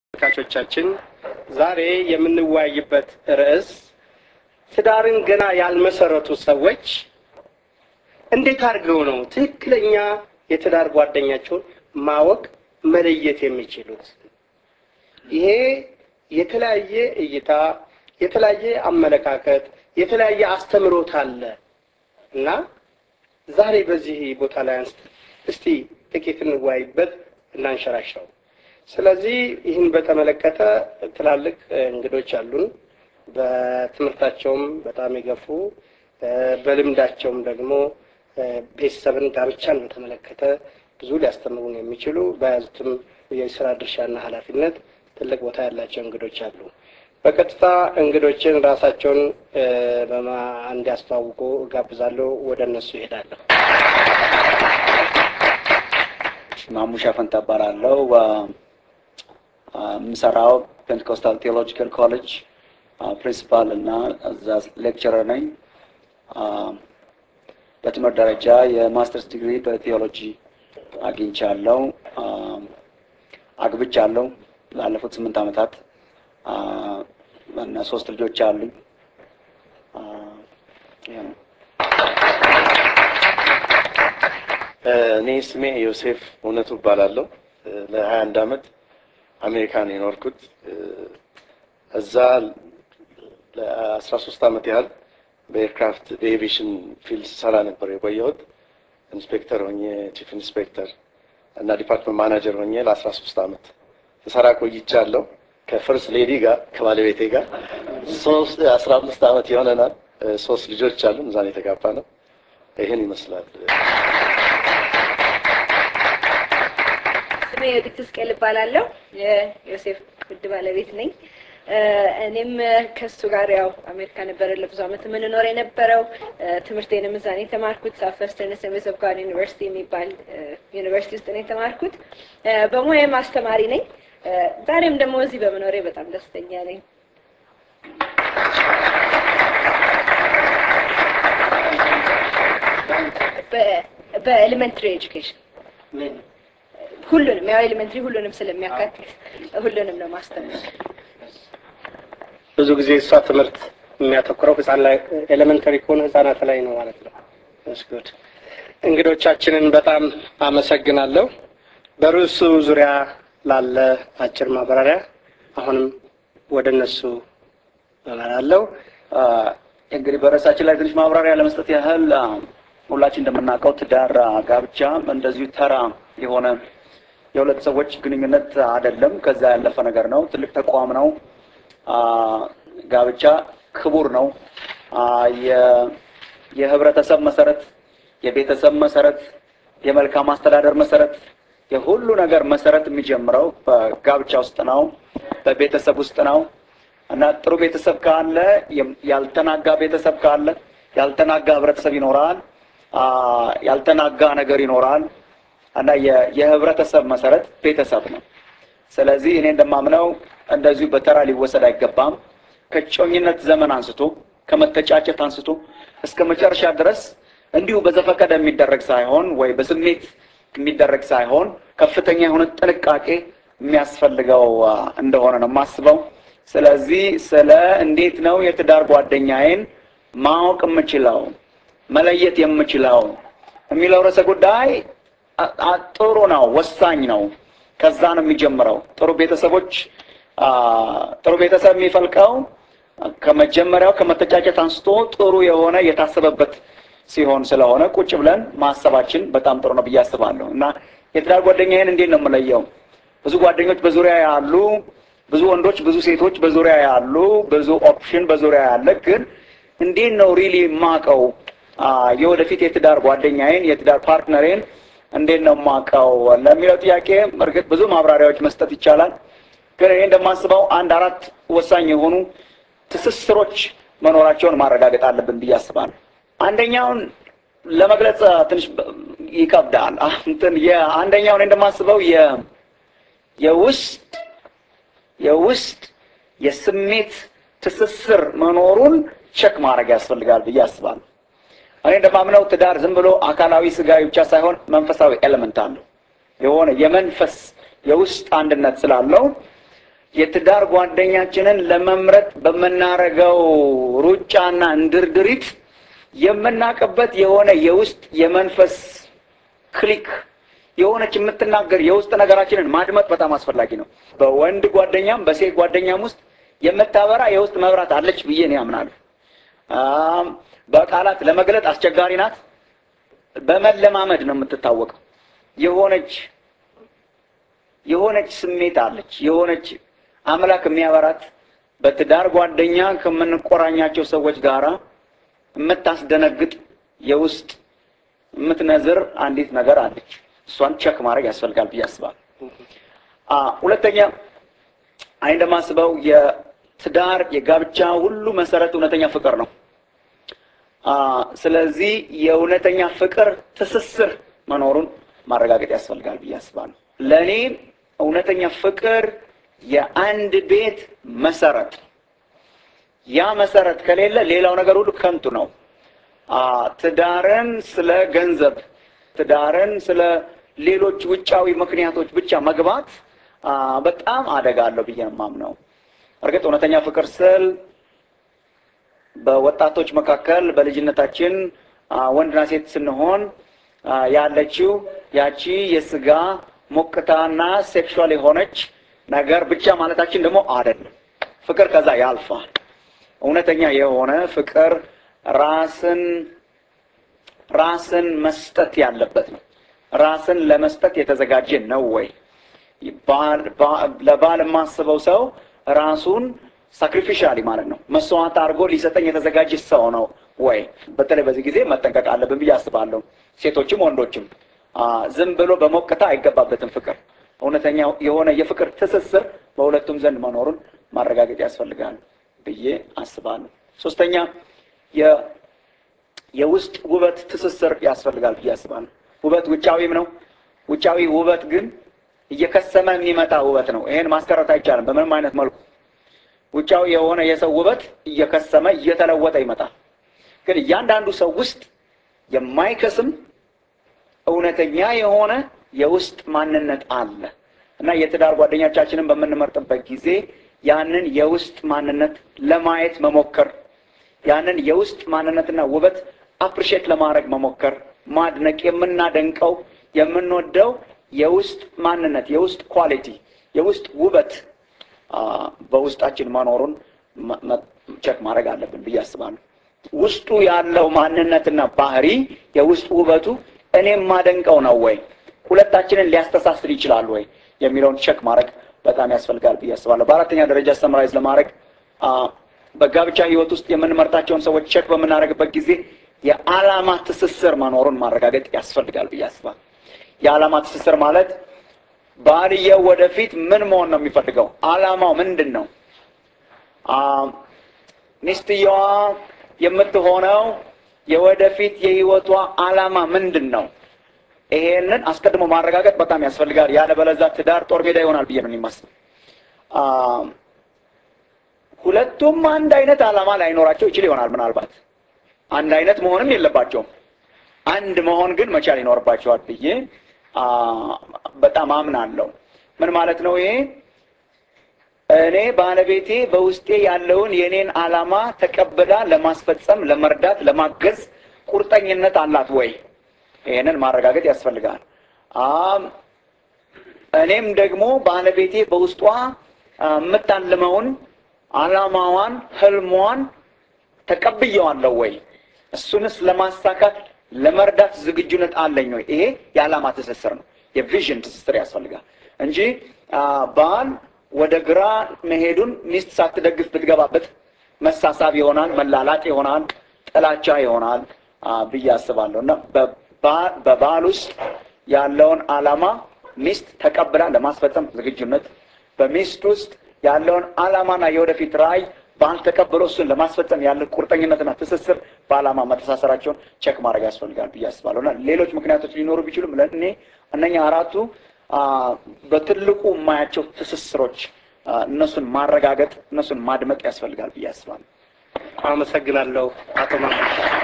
ተመልካቾቻችን ዛሬ የምንወያይበት ርዕስ ትዳርን ገና ያልመሰረቱ ሰዎች እንዴት አድርገው ነው ትክክለኛ የትዳር ጓደኛቸውን ማወቅ መለየት የሚችሉት? ይሄ የተለያየ እይታ፣ የተለያየ አመለካከት፣ የተለያየ አስተምሮት አለ እና ዛሬ በዚህ ቦታ ላይ አንስት እስቲ ጥቂት እንወያይበት እናንሸራሽረው። ስለዚህ ይህን በተመለከተ ትላልቅ እንግዶች አሉን። በትምህርታቸውም በጣም የገፉ በልምዳቸውም ደግሞ ቤተሰብን ጋብቻን በተመለከተ ብዙ ሊያስተምሩን የሚችሉ በያዙትም የስራ ድርሻና ኃላፊነት ትልቅ ቦታ ያላቸው እንግዶች አሉ። በቀጥታ እንግዶችን ራሳቸውን እንዲያስተዋውቁ እጋብዛለሁ። ወደ እነሱ ይሄዳለሁ። ማሙሻ ፈንታ እባላለሁ። የምሰራው ፔንቴኮስታል ቴዎሎጂካል ኮሌጅ ፕሪንሲፓል እና እዛ ሌክቸረር ነኝ። በትምህርት ደረጃ የማስተርስ ዲግሪ በቴዎሎጂ አግኝቻለሁ። አግብቻለሁ ላለፉት ስምንት ዓመታት እና ሶስት ልጆች አሉኝ። ይሄ ነው። እኔ ስሜ ዮሴፍ እውነቱ እባላለሁ። ለሀያ አንድ አመት አሜሪካን የኖርኩት እዛ ለአስራ ሶስት አመት ያህል በኤርክራፍት በኤቪዬሽን ፊልድ ሰራ ነበር የቆየሁት። ኢንስፔክተር ሆኜ ቺፍ ኢንስፔክተር እና ዲፓርትመንት ማናጀር ሆኜ ለአስራ ሶስት አመት ተሰራ ቆይቻለሁ። ከፈርስት ሌዲ ጋር ከባለቤቴ ጋር ሶስት አስራ አምስት አመት ይሆነናል። ሶስት ልጆች አሉን። እዛን የተጋባ ነው። ይህን ይመስላል። ስሜ የወዲት ስቅል እባላለሁ። የዮሴፍ ውድ ባለቤት ነኝ። እኔም ከሱ ጋር ያው አሜሪካ ነበረ ለብዙ ዓመት የምንኖር የነበረው። ትምህርቴንም እዛ ነው የተማርኩት። ሳፈስተርን አሴምብሊስ ኦፍ ጋድ ዩኒቨርሲቲ የሚባል ዩኒቨርሲቲ ውስጥ ነው የተማርኩት። በሙያም አስተማሪ ነኝ። ዛሬም ደግሞ እዚህ በመኖሬ በጣም ደስተኛ ነኝ። በኤሌመንትሪ ኤጁኬሽን ሁሉንም ያው ኤሌመንትሪ ሁሉንም ስለሚያካትት ሁሉንም ነው ማስተማር። ብዙ ጊዜ እሷ ትምህርት የሚያተኩረው ህጻን ላይ ኤሌመንተሪ ከሆነ ህጻናት ላይ ነው ማለት ነው። ስጉድ እንግዶቻችንን በጣም አመሰግናለሁ። በርዕሱ ዙሪያ ላለ አጭር ማብራሪያ አሁንም ወደ እነሱ እመራለሁ። እንግዲህ በርዕሳችን ላይ ትንሽ ማብራሪያ ለመስጠት ያህል ሁላችን እንደምናውቀው ትዳር፣ ጋብቻ እንደዚሁ ተራ የሆነ የሁለት ሰዎች ግንኙነት አይደለም። ከዛ ያለፈ ነገር ነው። ትልቅ ተቋም ነው። ጋብቻ ክቡር ነው። የህብረተሰብ መሰረት፣ የቤተሰብ መሰረት፣ የመልካም አስተዳደር መሰረት፣ የሁሉ ነገር መሰረት የሚጀምረው በጋብቻ ውስጥ ነው፣ በቤተሰብ ውስጥ ነው እና ጥሩ ቤተሰብ ካለ ያልተናጋ ቤተሰብ ካለ ያልተናጋ ህብረተሰብ ይኖራል። ያልተናጋ ነገር ይኖራል እና የህብረተሰብ መሰረት ቤተሰብ ነው። ስለዚህ እኔ እንደማምነው እንደዚሁ በተራ ሊወሰድ አይገባም። ከጮኝነት ዘመን አንስቶ ከመተጫጨት አንስቶ እስከ መጨረሻ ድረስ እንዲሁ በዘፈቀደ የሚደረግ ሳይሆን ወይ በስሜት የሚደረግ ሳይሆን ከፍተኛ የሆነ ጥንቃቄ የሚያስፈልገው እንደሆነ ነው የማስበው። ስለዚህ ስለ እንዴት ነው የትዳር ጓደኛዬን ማወቅ የምችለው መለየት የምችለው የሚለው ርዕሰ ጉዳይ ጥሩ ነው፣ ወሳኝ ነው። ከዛ ነው የሚጀምረው። ጥሩ ቤተሰቦች ጥሩ ቤተሰብ የሚፈልቀው ከመጀመሪያው ከመተጫጨት አንስቶ ጥሩ የሆነ የታሰበበት ሲሆን ስለሆነ ቁጭ ብለን ማሰባችን በጣም ጥሩ ነው ብዬ አስባለሁ። እና የትዳር ጓደኛዬን እንዴት ነው የምለየው? ብዙ ጓደኞች በዙሪያ ያሉ፣ ብዙ ወንዶች፣ ብዙ ሴቶች በዙሪያ ያሉ፣ ብዙ ኦፕሽን በዙሪያ ያለ፣ ግን እንዴት ነው ሪሊ የማውቀው የወደፊት የትዳር ጓደኛዬን የትዳር ፓርትነሬን እንዴት ነው የማውቀው ለሚለው ጥያቄ እርግጥ ብዙ ማብራሪያዎች መስጠት ይቻላል። ግን እኔ እንደማስበው አንድ አራት ወሳኝ የሆኑ ትስስሮች መኖራቸውን ማረጋገጥ አለብን ብዬ አስባለሁ። አንደኛውን ለመግለጽ ትንሽ ይከብዳል። እንትን የአንደኛው እኔ እንደማስበው የውስጥ የውስጥ የስሜት ትስስር መኖሩን ቸክ ማድረግ ያስፈልጋል ብዬ አስባለሁ። እኔ እንደማምነው ትዳር ዝም ብሎ አካላዊ ስጋዊ ብቻ ሳይሆን መንፈሳዊ ኤሌመንት አለው። የሆነ የመንፈስ የውስጥ አንድነት ስላለው የትዳር ጓደኛችንን ለመምረጥ በምናረገው ሩጫና እንድርድሪት የምናውቅበት የሆነ የውስጥ የመንፈስ ክሊክ የሆነች የምትናገር የውስጥ ነገራችንን ማድመጥ በጣም አስፈላጊ ነው። በወንድ ጓደኛም በሴት ጓደኛም ውስጥ የምታበራ የውስጥ መብራት አለች ብዬ ነው ያምናለሁ። አም፣ በቃላት ለመግለጥ አስቸጋሪ ናት። በመለማመድ ነው የምትታወቀው። የሆነች የሆነች ስሜት አለች። የሆነች አምላክ የሚያበራት በትዳር ጓደኛ ከምንቆራኛቸው ሰዎች ጋራ የምታስደነግጥ የውስጥ የምትነዝር አንዲት ነገር አለች። እሷን ቸክ ማድረግ ያስፈልጋል ብዬ አስባለሁ። አ ሁለተኛ አይ እንደማስበው የትዳር የጋብቻ ሁሉ መሰረት እውነተኛ ፍቅር ነው። አ ስለዚህ የእውነተኛ ፍቅር ትስስር መኖሩን ማረጋገጥ ያስፈልጋል ብዬ አስባለሁ። ለእኔ እውነተኛ ፍቅር የአንድ ቤት መሰረት ያ መሰረት ከሌለ ሌላው ነገር ሁሉ ከንቱ ነው። አ ትዳርን ስለ ገንዘብ፣ ትዳርን ስለ ሌሎች ውጫዊ ምክንያቶች ብቻ መግባት አ በጣም አደጋ አለው ብዬ ነው የማምነው። እርግጥ እውነተኛ ፍቅር ስል በወጣቶች መካከል በልጅነታችን አ ወንድና ሴት ስንሆን አ ያለችው ያቺ የስጋ ሞቅታና ሴክሹዋል የሆነች ነገር ብቻ ማለታችን ደግሞ አይደለም። ፍቅር ከዛ ያልፋል። እውነተኛ የሆነ ፍቅር ራስን ራስን መስጠት ያለበት ነው። ራስን ለመስጠት የተዘጋጀ ነው ወይ? ባል- ባ- ለባል የማስበው ሰው ራሱን ሳክሪፊሻሊ ማለት ነው መስዋዕት አድርጎ ሊሰጠኝ የተዘጋጀ ሰው ነው ወይ? በተለይ በዚህ ጊዜ መጠንቀቅ አለብን ብዬ አስባለሁ። ሴቶችም ወንዶችም አ፣ ዝም ብሎ በሞቅታ አይገባበትም ፍቅር። እውነተኛ የሆነ የፍቅር ትስስር በሁለቱም ዘንድ መኖሩን ማረጋገጥ ያስፈልጋል ብዬ አስባለሁ። ሶስተኛ የ- የውስጥ ውበት ትስስር ያስፈልጋል ብዬ አስባለሁ። ውበት ውጫዊም ነው። ውጫዊ ውበት ግን እየከሰመ የሚመጣ ውበት ነው። ይሄን ማስቀረት አይቻልም በምንም አይነት መልኩ። ውጫዊ የሆነ የሰው ውበት እየከሰመ እየተለወጠ ይመጣል። ግን እያንዳንዱ ሰው ውስጥ የማይከስም እውነተኛ የሆነ የውስጥ ማንነት አለ እና የትዳር ጓደኞቻችንን በምንመርጥበት ጊዜ ያንን የውስጥ ማንነት ለማየት መሞከር ያንን የውስጥ ማንነትና ውበት አፕሪሼት ለማድረግ መሞከር፣ ማድነቅ፣ የምናደንቀው የምንወደው የውስጥ ማንነት የውስጥ ኳሊቲ የውስጥ ውበት አ፣ በውስጣችን መኖሩን መ- መ- ቸክ ማድረግ አለብን ብዬ አስባለሁ። ውስጡ ያለው ማንነትና ባህሪ የውስጥ ውበቱ እኔ የማደንቀው ነው ወይ ሁለታችንን ሊያስተሳስር ይችላል ወይ የሚለውን ቸክ ማድረግ በጣም ያስፈልጋል ብዬ አስባለሁ። በአራተኛ ደረጃ ሰምራይዝ ለማድረግ አ፣ በጋብቻ ሕይወት ውስጥ የምንመርጣቸውን ሰዎች ቸክ በምናደርግበት ጊዜ የዓላማ ትስስር መኖሩን ማረጋገጥ ያስፈልጋል ብዬ አስባለሁ። የዓላማ ትስስር ማለት ባልየው ወደፊት ምን መሆን ነው የሚፈልገው? ዓላማው ምንድን ነው? አ፣ ሚስትየዋ የምትሆነው የወደፊት የህይወቷ ዓላማ ምንድን ነው? ይሄንን አስቀድሞ ማረጋገጥ በጣም ያስፈልጋል። ያለበለዚያ ትዳር ጦር ሜዳ ይሆናል ብዬ ነው የሚመስለው። አ፣ ሁለቱም አንድ አይነት ዓላማ ላይኖራቸው ይችል ይሆናል። ምናልባት አንድ አይነት መሆንም የለባቸውም። አንድ መሆን ግን መቻል ይኖርባቸዋል ብዬ አ፣ በጣም አምናለሁ። ምን ማለት ነው ይሄ? እኔ ባለቤቴ በውስጤ ያለውን የኔን ዓላማ ተቀብላ ለማስፈጸም፣ ለመርዳት፣ ለማገዝ ቁርጠኝነት አላት ወይ? ይሄንን ማረጋገጥ ያስፈልጋል። አም እኔም ደግሞ ባለቤቴ በውስጧ አ፣ የምታልመውን ዓላማዋን፣ ህልሟን ተቀብየዋለሁ ወይ? እሱንስ ለማሳካት ለመርዳት ዝግጁነት አለኝ ወይ? ይሄ የዓላማ ትስስር ነው። የቪዥን ትስስር ያስፈልጋል እንጂ አ፣ ባል ወደ ግራ መሄዱን ሚስት ሳትደግፍ ብትገባበት መሳሳብ ይሆናል፣ መላላጥ ይሆናል፣ ጥላቻ ይሆናል አ፣ ብዬ አስባለሁ እና በባ- በባል ውስጥ ያለውን ዓላማ ሚስት ተቀብላ ለማስፈጸም ዝግጁነት፣ በሚስት ውስጥ ያለውን ዓላማና የወደፊት ራዕይ ባል ተቀብሎ እሱን ለማስፈጸም ያለ ቁርጠኝነትና ትስስር በዓላማ መተሳሰራቸውን ቸክ ማድረግ ያስፈልጋል ብዬ አስባለሁ እና ሌሎች ምክንያቶች ሊኖሩ ቢችሉም ለእኔ እነኛ አራቱ አ፣ በትልቁ የማያቸው ትስስሮች አ፣ እነሱን ማረጋገጥ እነሱን ማድመጥ ያስፈልጋል ብዬ አስባለሁ። አመሰግናለሁ አቶ ማ